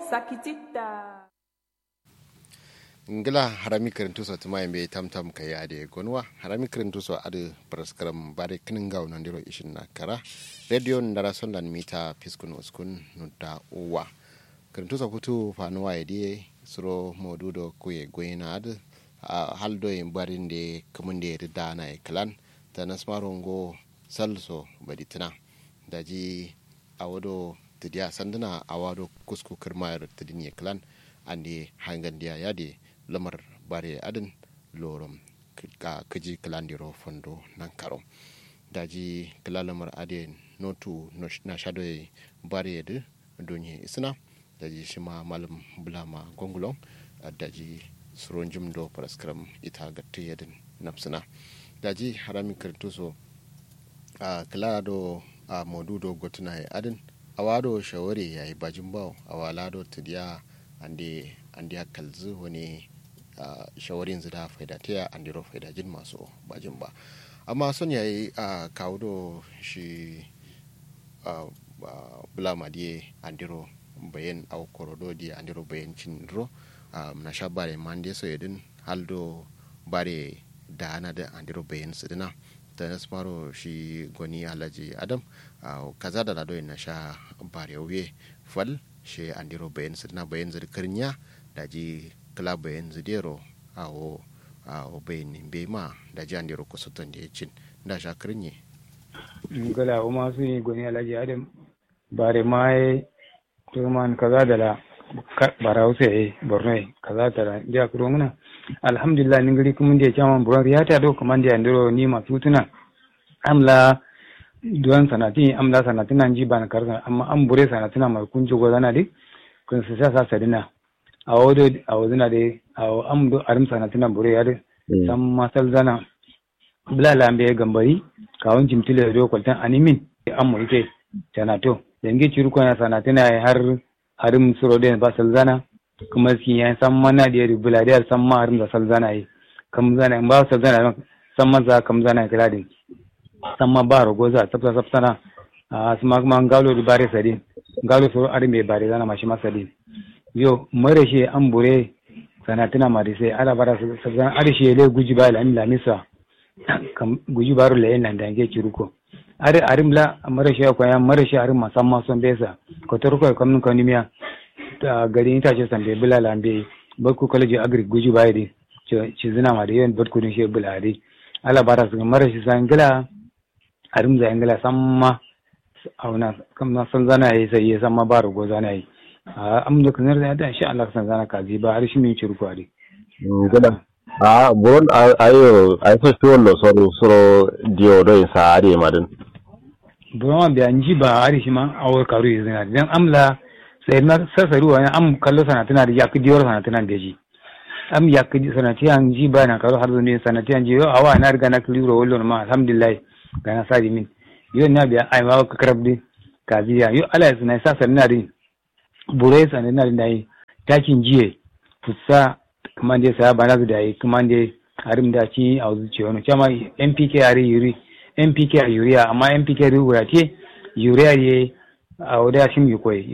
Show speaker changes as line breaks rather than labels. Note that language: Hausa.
sakitita
ngila harami kirintu so tuma yambe tam tam ka yade gonwa harami kirintu so adu praskaram bare kinin gaw nan diro ishin na kara radio ndara sondan mita piskun uskun nudda uwa kirintu so kutu fanuwa yedi suro modudo kuye goyina adu haldo yin barin de kumunde de dana e klan ta nasmarongo salso baditina daji awodo tidiya sanduna awado kusku kirmayar tidin klan ande hangandiya yade lamar bare adin lorom ka kaji kalandiro fondo nan karo daji kala lamar ade notu na shadoy bare de donye isna daji shima malam bulama gongulong daji suron jimdo paraskram ita gatte yadin napsina daji harami kirtuso a kala do a modudo gotuna ya adin awado shawari yayi bajin bawo awalado tidiya ande ande kalzu wani Uh, shawarin zida faida ta an diro faida jin masu bajin ba amma son yayi a uh, kawo shi uh, bula madiye an diro bayan au korodo di an diro bayan cin ro na sha bare mande so yadin haldo bare da ana da an diro bayan su dina da na smaro shi gwani alhaji adam kaza da lado na sha bare wuye fal shi an diro bayan su dina bayan zirkirin ya da ji club yanzu dero awo awo bayani bai ma da jan dero ko soton da ya cin da shakirin ne
gala o masu yi gwani alhaji adam bare ma ya turman kaza da la bara hausa ya borno ya kaza da la da kuro muna alhamdulillah ni gari kuma da ya kyaman buran ya ta do kuma da ya ndiro ni masu tuna amla duwan sanati amla sanatina nan ji ba na karsan amma an bure sanatina mai kunci gwazana dai kun su sa sa sadina a wodo a woduna de a amdo arim sana tina bure yade sam masal zana bla lambe gambari kawon jimtile do kwaltan animin ammo ite tana to yange ciru kwana sana tina har arim suro de ba sal zana kuma ski ya sam mana de bula de sam ma arim da sal zana yi kam zana ba sal zana sam ma za kam zana kala din sam ma ba rogo za tsafta tsafta a suma kuma ngalo di bare sadi ngalo suro arim be bare zana mashi masadi yo mare shi an bure sanatina mari sai ala bara sabzan arshe le guji ba lan lamisa kam guji baro le nan da ke ciruko are arim la mare shi ko ya mare shi arim masamma son besa ko to ko kam ko nimiya ta gari ta ce sambe bula lambe barku college agri guji ba di ci zina ma da yawan barku din shi bula di ala bara su mare shi sangila arim za ingila samma auna kam na san zana yi sai ya samma baro go zana yi am da kanar da da insha Allah san zana kaji ba har shi min ci ruku ari
gada a buron ayo ay so to lo so so dio do sa ari madin
buron biya nji ba ari shi ma awar karu yi zina dan amla sai na sasaru wa am kallo sana tana da yakki diyor sana tana da ji am yakki sana ti an ji ba na karu har ne sana ti an ji yo awa na riga na kliro wallo ma alhamdulillah ga na sadi min yo na biya ai ma ka karabdi kaziya yo ala ya sana sasa na rin burai sane na da yi takin jiye fusa kuma dai sa bana da yi kuma dai harim da ci a zuciya wani kama npk a yuri npk a yuriya amma npk a yuriya ce yuriya ye a wadda shi mai koyi